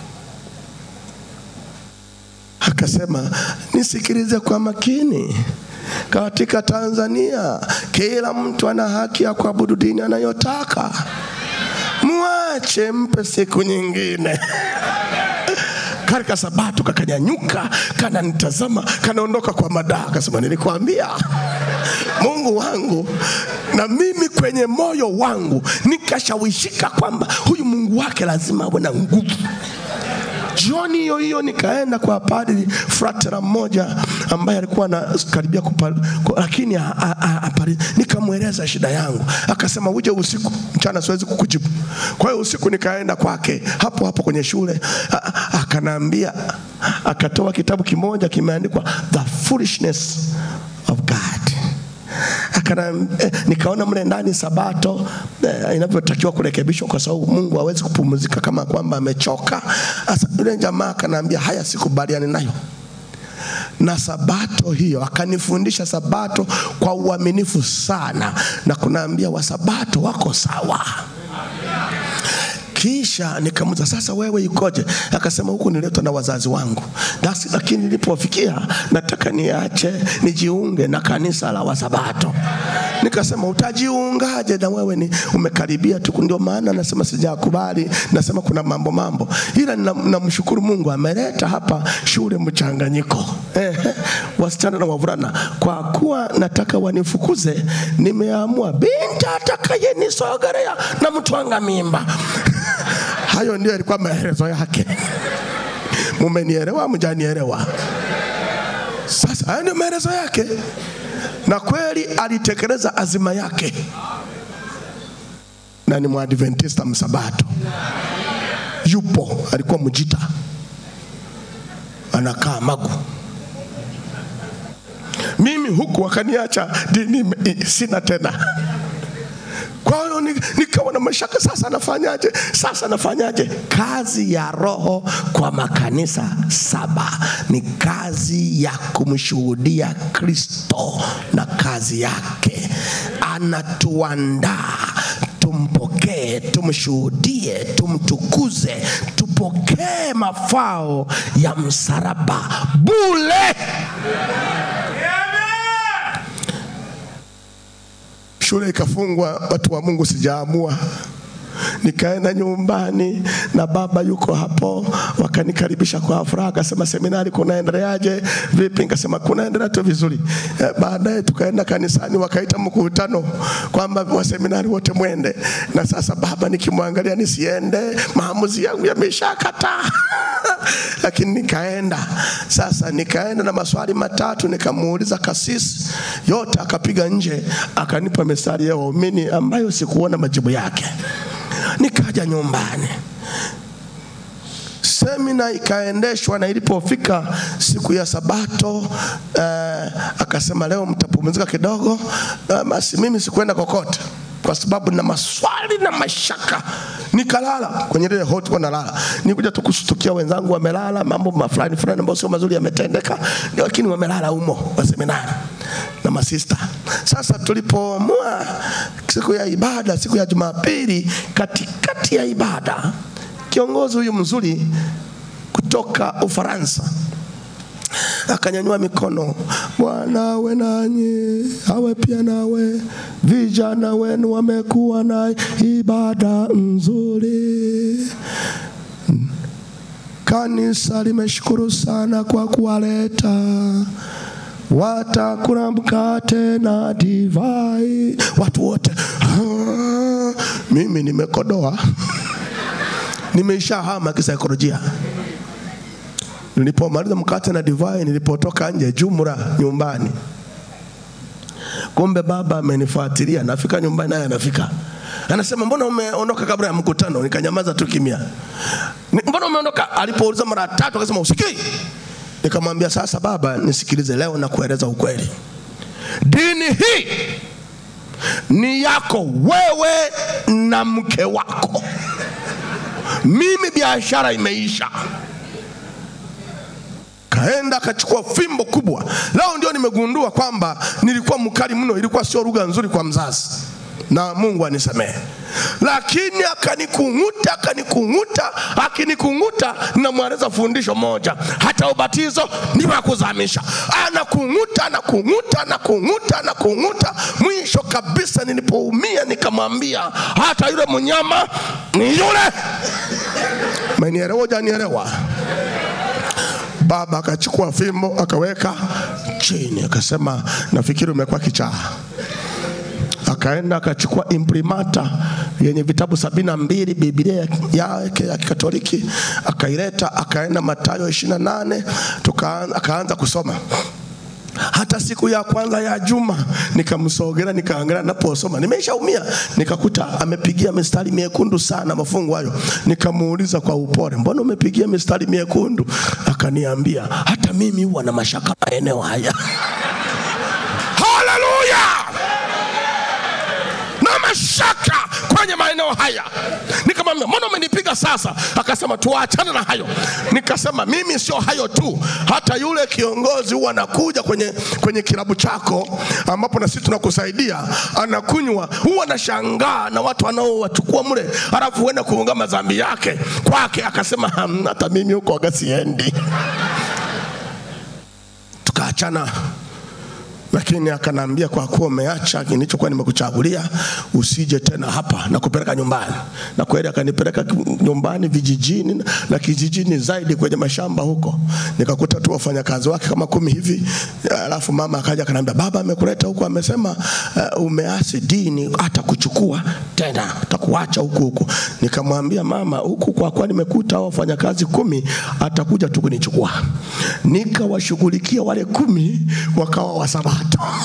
Akasema nisikilize kwa makini. Katika Tanzania kila mtu ana haki ya kuabudu dini anayotaka, mwache, mpe siku nyingine. Katika Sabato kakanyanyuka, kananitazama, kanaondoka kwa madaha, akasema nilikwambia Mungu wangu na mimi kwenye moyo wangu nikashawishika kwamba huyu Mungu wake lazima awe na nguvu. Jioni hiyo hiyo nikaenda kwa padri fratera mmoja ambaye alikuwa anakaribia kupa, ku- lakini a- a- a- apari- nikamweleza shida yangu, akasema uje usiku, mchana siwezi kukujibu. Kwa hiyo usiku nikaenda kwake hapo hapo kwenye shule, A- a- akanaambia, akatoa kitabu kimoja kimeandikwa The Foolishness of God akana eh, nikaona mle ndani sabato eh, inavyotakiwa kurekebishwa kwa sababu Mungu hawezi kupumzika kama kwamba amechoka. Sasa yule jamaa akanaambia haya, sikubaliani nayo na sabato hiyo, akanifundisha sabato kwa uaminifu sana, na kunaambia wasabato wako sawa. Kisha nikamuza sasa, wewe ikoje? Akasema huku niletwa na wazazi wangu, That's, lakini nilipofikia nataka niache nijiunge na kanisa la Wasabato. Nikasema utajiungaje na wewe ni umekaribia tu? Ndio maana nasema sijakubali, nasema kuna mambo mambo, ila nam- namshukuru Mungu ameleta hapa shule mchanganyiko Ehe, wasichana na wavulana. Kwa kuwa nataka wanifukuze, nimeamua binti atakayenisogelea na mtwanga mimba. Hayo ndio yalikuwa maelezo yake. Mumenielewa? Mjanielewa? Sasa hayo ndio maelezo yake, na kweli alitekeleza azima yake, na ni mwadventista msabato. Yupo, alikuwa mjita, anakaa Magu. Mimi huku wakaniacha dini i- sina tena. Kwa hiyo ni- nikawa na mashaka, sasa nafanyaje? Sasa nafanyaje? Kazi ya Roho kwa makanisa saba ni kazi ya kumshuhudia Kristo na kazi yake, anatuandaa tumpokee, tumshuhudie, tumtukuze, tupokee mafao ya msalaba bule. shule ikafungwa, watu wa Mungu sijaamua. Nikaenda nyumbani na baba yuko hapo, wakanikaribisha kwa furaha, akasema seminari kunaendeleaje? Vipi? Nikasema kunaendelea tu vizuri. Eh, Baadaye tukaenda kanisani, wakaita mkutano kwamba waseminari wote mwende, na sasa baba nikimwangalia nisiende, maamuzi yangu yameshakataa lakini nikaenda sasa, nikaenda na maswali matatu, nikamuuliza kasisi, yote akapiga nje, akanipa mistari ya waumini ambayo sikuona majibu yake. Nikaja nyumbani, semina ikaendeshwa, na ilipofika siku ya Sabato eh, akasema leo mtapumzika kidogo. Eh, basi mimi sikuenda kokote kwa sababu na maswali na mashaka, nikalala kwenye ile hot nalala. Nikuja tu kushtukia wenzangu wamelala, mambo mafulani fulani ambayo sio mazuri yametendeka, lakini wamelala humo wa seminari na masista. Sasa tulipoamua siku ya ibada, siku ya Jumapili, katikati ya ibada, kiongozi huyu mzuri kutoka Ufaransa akanyanyua mikono, Bwana awe nanyi, awe pia nawe. Vijana wenu wamekuwa na ibada nzuri. Kanisa limeshukuru sana kwa kuwaleta watakula mkate na divai. Watu wote "Ah, mimi nimekodoa, nimeishahama kisaikolojia. Nilipomaliza mkate na divai, nilipotoka nje jumla nyumbani, kumbe baba amenifuatilia. Nafika nyumbani, naye anafika, anasema mbona umeondoka kabla ya mkutano? Nikanyamaza tu kimya. "Ni- Mbona umeondoka? Alipouliza mara tatu akasema usikii. Nikamwambia sasa, baba, nisikilize leo na kueleza ukweli. Dini hii ni yako wewe na mke wako. Mimi biashara imeisha kaenda akachukua fimbo kubwa. Leo ndio nimegundua kwamba nilikuwa mkali mno, ilikuwa sio lugha nzuri kwa mzazi, na Mungu anisamehe. Lakini akanikung'uta, akanikung'uta, akinikung'uta, namweleza fundisho moja, hata ubatizo ni wa kuzamisha. Anakung'uta, anakung'uta, anakung'uta, anakung'uta. Mwisho kabisa nilipoumia, nikamwambia hata yule mnyama ni yule. Umenielewa? Hujanielewa? Baba akachukua fimbo akaweka chini, akasema nafikiri umekuwa kichaa. Akaenda akachukua imprimata yenye vitabu sabini na mbili Biblia yake ya Kikatoliki akaileta, akaenda Mathayo ishirini na nane tukaanza, akaanza kusoma hata siku ya kwanza ya juma nikamsogera nikaangalia naposoma nimeshaumia nikakuta amepigia mistari miekundu sana mafungu hayo nikamuuliza kwa upole mbona umepigia mistari miekundu akaniambia hata mimi huwa na mashaka maeneo haya haleluya na mashaka kwenye maeneo haya nikamwambia mbona umenipiga sasa akasema tuachane na hayo nikasema mimi sio hayo tu hata yule kiongozi huwa anakuja kwenye, kwenye kilabu chako ambapo na sisi tunakusaidia anakunywa huwa anashangaa na watu wanaowachukua mle alafu huenda kuunga madhambi yake kwake akasema "Hmm, hata mimi huko waga siendi tukaachana lakini akanaambia kwa kuwa umeacha nilichokuwa nimekuchagulia usije tena hapa na kupeleka nyumbani na kweli akanipeleka nyumbani vijijini na kijijini zaidi kwenye mashamba huko nikakuta tu wafanyakazi wake kama kumi hivi alafu mama akaja akaniambia baba amekuleta huko amesema uh, umeasi dini hata kuchukua tena atakuacha huku huku nikamwambia mama huku kwa kuwa nimekuta hao wafanyakazi kumi atakuja tu kunichukua nikawashughulikia wale kumi wakawa wasabato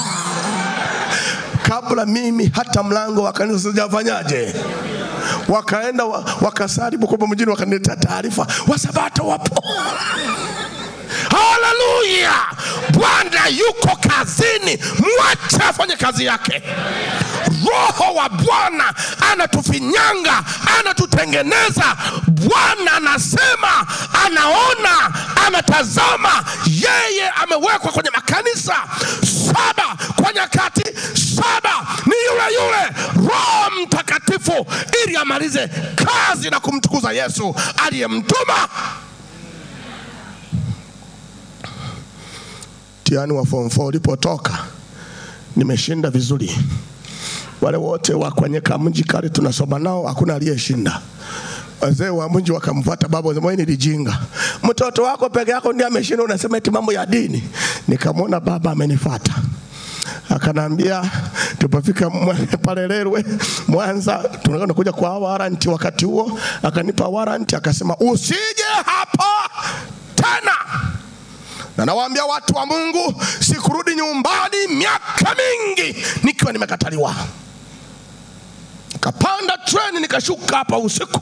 kabla mimi hata mlango wa kanisa sijafanyaje wakaenda wa, wakasali Bukoba mjini wakaniletea taarifa wasabato wapo haleluya bwana yuko kazini mwache afanye kazi yake roho wa bwana anatufinyanga anatutengeneza bwana anasema anaona anatazama yeye amewekwa kwenye makanisa saba kwa nyakati saba ni yule yule roho mtakatifu ili amalize kazi na kumtukuza yesu aliyemtuma mtihani wa form 4 ulipotoka nimeshinda vizuri wale wote wa kwenye kamji kale tunasoma nao hakuna aliyeshinda wazee wa mji wakamfuata baba wasema "Wewe ni lijinga mtoto wako peke yako ndiye ameshinda unasema eti mambo ya dini nikamwona baba amenifuata akanambia tupofika mwe- pale Lerwe Mwanza tunakwenda kuja kwa waranti wakati huo akanipa waranti akasema usije hapa tena na nawaambia watu wa Mungu, sikurudi nyumbani miaka mingi nikiwa nimekataliwa. Kapanda treni nikashuka hapa usiku,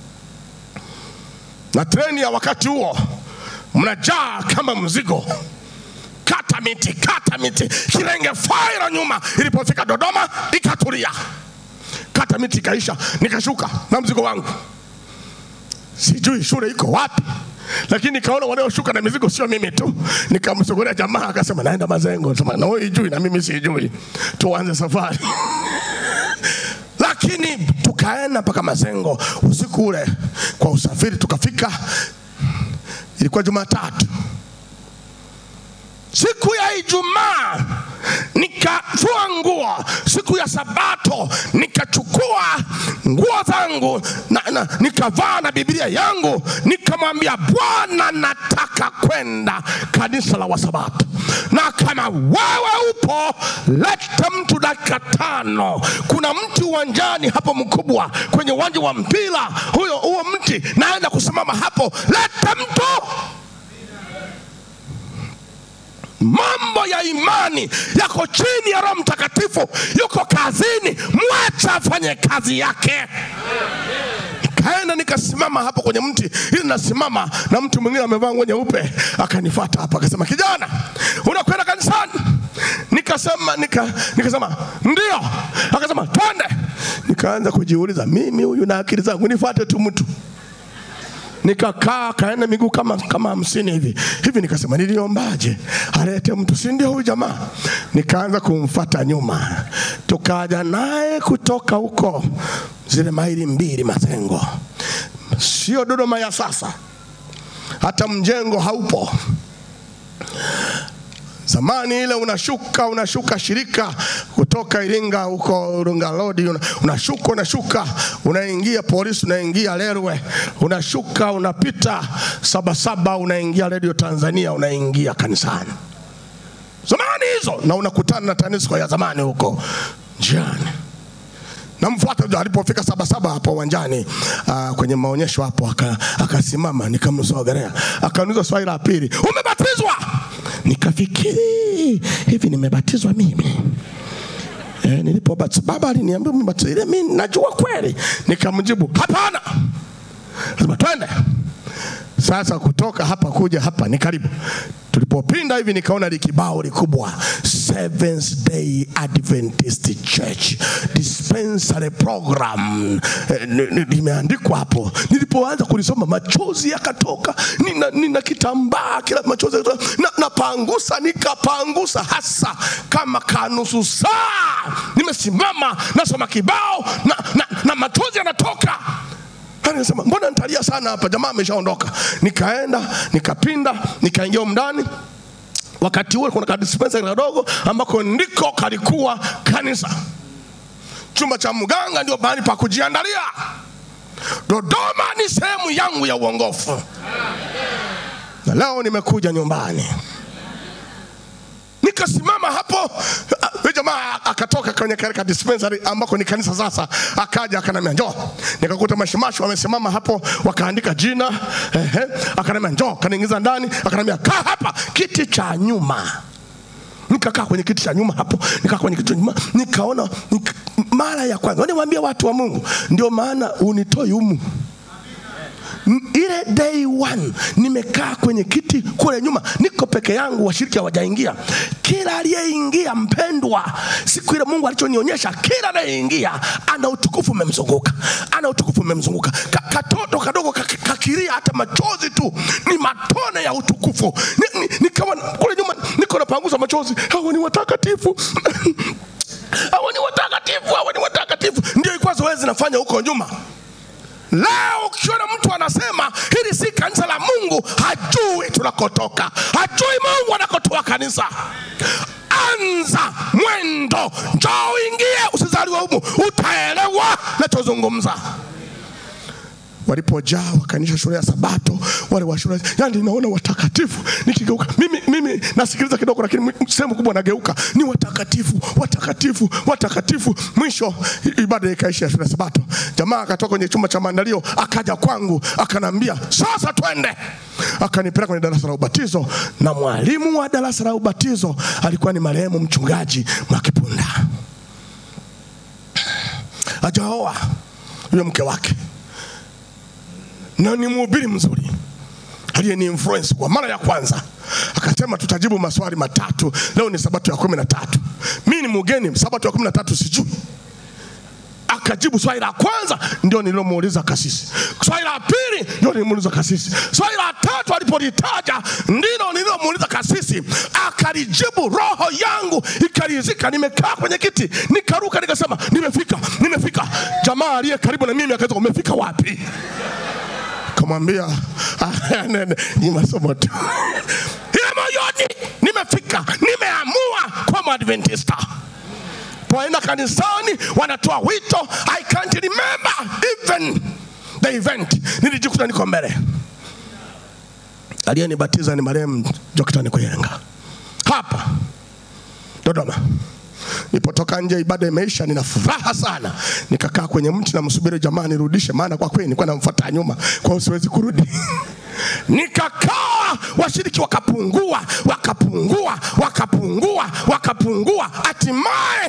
na treni ya wakati huo mnajaa kama mzigo kata miti kata miti kirenge faira nyuma ilipofika dodoma ikatulia kata miti ikaisha nikashuka na mzigo wangu sijui shule iko wapi lakini nikaona wanaoshuka na mizigo sio mimi tu nikamsogelea jamaa akasema naenda mazengo sema na wewe ijui na mimi sijui tuanze safari lakini tukaenda mpaka mazengo usiku ule kwa usafiri tukafika ilikuwa jumatatu siku ya Ijumaa nikafua nguo, siku ya Sabato nikachukua nguo zangu na, na, nikavaa na Biblia yangu, nikamwambia Bwana, nataka kwenda kanisa la Wasabato, na kama wewe upo, leta mtu dakika tano. Kuna mti uwanjani hapo mkubwa kwenye uwanja wa mpira, huyo huo mti naenda kusimama hapo, leta mtu mambo ya imani yako chini ya roho mtakatifu yuko kazini mwacha afanye kazi yake kaenda nikasimama hapo kwenye mti ili nasimama na mtu mwingine amevaa nguo nyeupe akanifata hapa akasema kijana unakwenda kanisani nikasema nika, nikasema ndio akasema twende nikaanza kujiuliza mimi huyu na akili zangu nifate tu mtu nikakaa kaenda miguu kama kama hamsini hivi hivi, nikasema niliombaje alete mtu, si ndio huyu jamaa? Nikaanza kumfata nyuma, tukaja naye kutoka huko zile maili mbili Mazengo, sio Dodoma ya sasa, hata mjengo haupo zamani ile unashuka unashuka shirika kutoka Iringa huko Iringa Road una- unashuka unashuka unaingia polisi unaingia Lerwe unashuka unapita Sabasaba unaingia Radio Tanzania unaingia kanisani zamani hizo na unakutana na TANESCO ya zamani huko njiani namfuata alipofika sabasaba hapo uwanjani uh, kwenye maonyesho hapo aka- akasimama nikamsogelea akaniuliza swali la pili umebatizwa nikafikiri hivi nimebatizwa mimi Eh, nilipobatizwa baba aliniambia umebatizwa ile mimi najua kweli nikamjibu hapana Sema twende sasa kutoka hapa kuja hapa ni karibu tulipopinda hivi nikaona likibao likubwa Seventh Day Adventist Church dispensary program Eh, ni- ni- limeandikwa hapo nilipoanza kulisoma machozi yakatoka nina, nina kitambaa kila machozi yakatoka. na, napangusa nikapangusa hasa kama kanusu saa nimesimama nasoma kibao na, na, na machozi yanatoka Yaani Nikasema mbona nitalia sana hapa, jamaa ameshaondoka. Nikaenda nikapinda, nikaingia humu ndani. Wakati huo kuna kadispensari kadogo ambako ndiko kalikuwa kanisa. Chumba cha mganga ndio mahali pa kujiandalia. Dodoma ni sehemu yangu ya uongofu, na leo nimekuja nyumbani nikasimama hapo ah, yule jamaa akatoka kwenye kale ka dispensary ambako ni kanisa sasa akaja akanambia njoo nikakuta mashimashi wamesimama hapo wakaandika jina ehe akanambia njoo kaniingiza ndani akanambia kaa hapa kiti cha nyuma nikakaa kwenye kiti cha nyuma hapo nikaa kwenye kiti cha nyuma nikaona nika, mara ya kwanza niwaambia watu wa Mungu ndio maana unitoi humu N- ile day one nimekaa kwenye kiti kule nyuma, niko peke yangu, washiriki hawajaingia. Kila aliyeingia mpendwa, siku ile Mungu alichonionyesha, kila anayeingia ana utukufu umemzunguka, ana utukufu umemzunguka. Ka, katoto kadogo kak- kakilia, hata machozi tu ni matone ya utukufu. Ni, ni, nikawa kule nyuma niko napangusa machozi, hawa ni watakatifu hawa ni watakatifu, hawa ni watakatifu. Ndio ilikuwa zoezi nafanya huko nyuma. Leo ukiona mtu anasema hili si kanisa la Mungu, hajui tunakotoka, hajui Mungu anakotoa kanisa. Anza mwendo, njoo uingie, usizaliwe humu, utaelewa nachozungumza. Walipojaa wakanisha shule ya Sabato, wale wa shule, yani naona watakatifu. Nikigeuka mimi, mimi nasikiliza kidogo, lakini sehemu kubwa nageuka, ni watakatifu, watakatifu, watakatifu. Mwisho i- ibada ikaisha ya shule ya Sabato, jamaa akatoka kwenye chumba cha maandalio, akaja kwangu, akanambia sasa twende. Akanipeleka kwenye darasa la ubatizo, na mwalimu wa darasa la ubatizo alikuwa ni marehemu mchungaji Mwakipunda, ajaoa yule mke wake na ni mhubiri mzuri aliyeni influence kwa mara ya kwanza akasema tutajibu maswali matatu leo ni sabato ya kumi na tatu mi ni mgeni sabato ya kumi na tatu sijui akajibu swali la kwanza ndio nililomuuliza kasisi swali la pili ndio nilimuuliza kasisi swali la tatu alipolitaja ndilo nililomuuliza kasisi akalijibu roho yangu ikarizika nimekaa kwenye kiti nikaruka nikasema nimefika nimefika jamaa aliye karibu na mimi akaweza umefika wapi kamwambia "Ah, nene, ni masomo tu ile moyoni nimefika nimeamua kwa mwadventista poenda kanisani wanatoa wito i can't remember even the event nilijikuta niko mbele aliyenibatiza ni marehemu joktani kuyenga hapa dodoma Nilipotoka nje, ibada imeisha, nina furaha sana. Nikakaa kwenye mti namsubiri jamaa nirudishe, maana kwa kweli nilikuwa namfuata nyuma, kwa hiyo siwezi kurudi. Nikakaa, washiriki wakapungua, wakapungua, wakapungua, wakapungua, hatimaye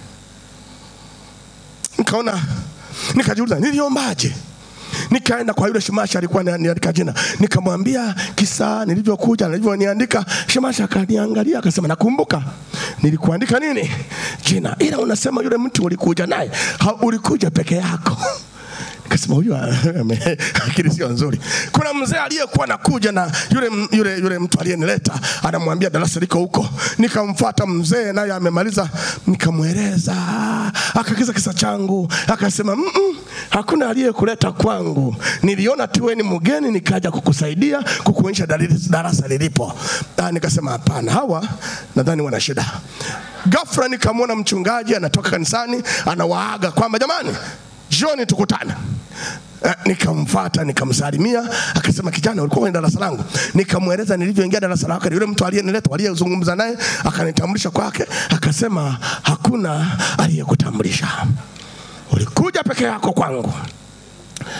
nikaona, nikajiuliza niliombaje? Nikaenda kwa yule Shimasha alikuwa ananiandika jina, nikamwambia kisa nilivyokuja nilivyoniandika. Shimasha akaniangalia akasema, nakumbuka nilikuandika nini jina, ila unasema yule mtu ulikuja naye, ha- ulikuja peke yako. Nikasema huyu ame- akili sio nzuri. Kuna mzee aliyekuwa nakuja na yule, yule, yule mtu aliyenileta anamwambia darasa liko huko. Nikamfuata mzee naye amemaliza, nikamweleza, akakiza kisa changu, akasema mm -mm, hakuna aliyekuleta kwangu, niliona tu wewe ni mgeni, nikaja kukusaidia kukuonyesha dalili darasa lilipo. Ah, nikasema hapana, hawa nadhani wana shida. Ghafla nikamwona mchungaji anatoka kanisani anawaaga kwamba jamani, jioni tukutane. Eh, nikamfuata nikamsalimia, akasema kijana, ulikuwa kwenye darasa langu. Nikamweleza nilivyoingia darasa lake, yule mtu aliyenileta aliyezungumza naye akanitambulisha kwake, akasema hakuna aliyekutambulisha, ulikuja peke yako kwangu.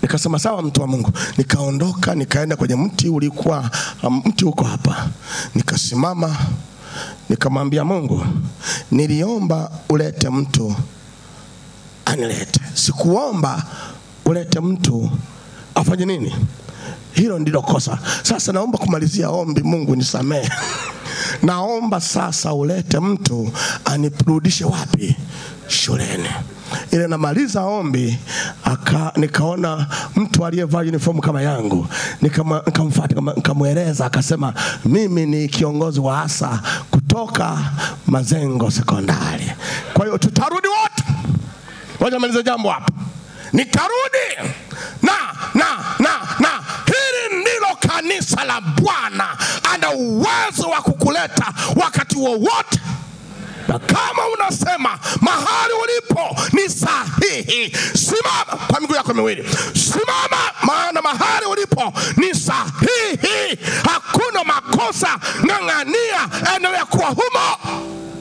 nikasema sawa mtu wa mungu nikaondoka nikaenda kwenye mti ulikuwa um, mti uko hapa nikasimama nikamwambia mungu niliomba ulete mtu anilete sikuomba ulete mtu afanye nini hilo ndilo kosa sasa naomba kumalizia ombi mungu nisamehe naomba sasa ulete mtu anirudishe wapi shuleni ile namaliza ombi aka, nikaona mtu aliyevaa uniform kama yangu Nikama- nikamfuata nikama- nikamweleza akasema mimi ni kiongozi wa asa kutoka mazengo sekondari kwa hiyo tutarudi wote Ngoja malize jambo hapa. Nikarudi na na na na, hili ndilo kanisa la Bwana. Ana uwezo wa kukuleta wakati wowote na kama unasema mahali ulipo ni sahihi, simama kwa miguu yako miwili, simama, maana mahali ulipo ni sahihi, hakuna makosa. Ng'ang'ania, endelea kuwa humo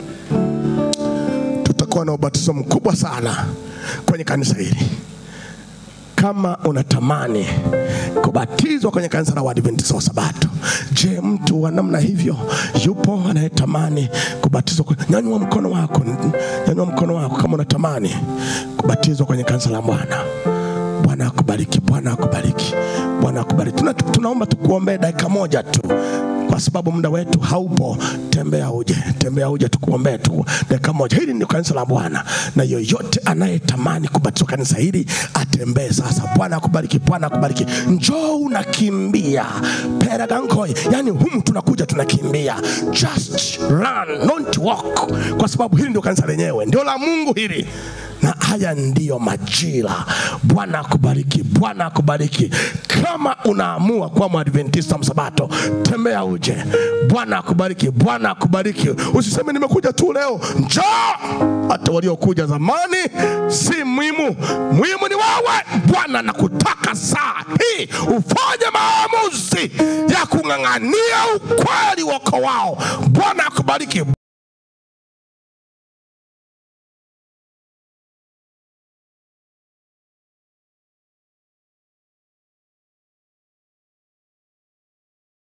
tutakuwa na ubatizo mkubwa sana kwenye kanisa hili. Kama unatamani kubatizwa kwenye kanisa la Waadventista wa Sabato, je, mtu wa namna hivyo yupo anayetamani kubatizwa? kwe- Nyanyua mkono wako, nyanyua mkono wako kama unatamani kubatizwa kwenye kanisa la Bwana. Bwana akubariki, Bwana akubariki, Bwana akubariki. Tuna, tunaomba tukuombee dakika moja tu kwa sababu muda wetu haupo. Tembea uje, tembea uje, tukuombee tu dakika moja. Hili ni kanisa la Bwana, na yoyote anayetamani kubatizwa kanisa hili atembee sasa. Bwana akubariki, Bwana akubariki. Njoo unakimbia peragankoi, yani humu tunakuja tunakimbia, just run, not walk, kwa sababu hili ndio kanisa lenyewe, ndio la Mungu hili na haya ndiyo majira. Bwana akubariki, Bwana akubariki. Kama unaamua kuwa mwadventista msabato, tembea uje. Bwana akubariki, Bwana akubariki. Usiseme nimekuja tu leo, njoo. Hata waliokuja zamani si muhimu, muhimu ni wewe. Bwana nakutaka saa hii ufanye maamuzi ya kung'ang'ania ukweli wako wao. Bwana akubariki.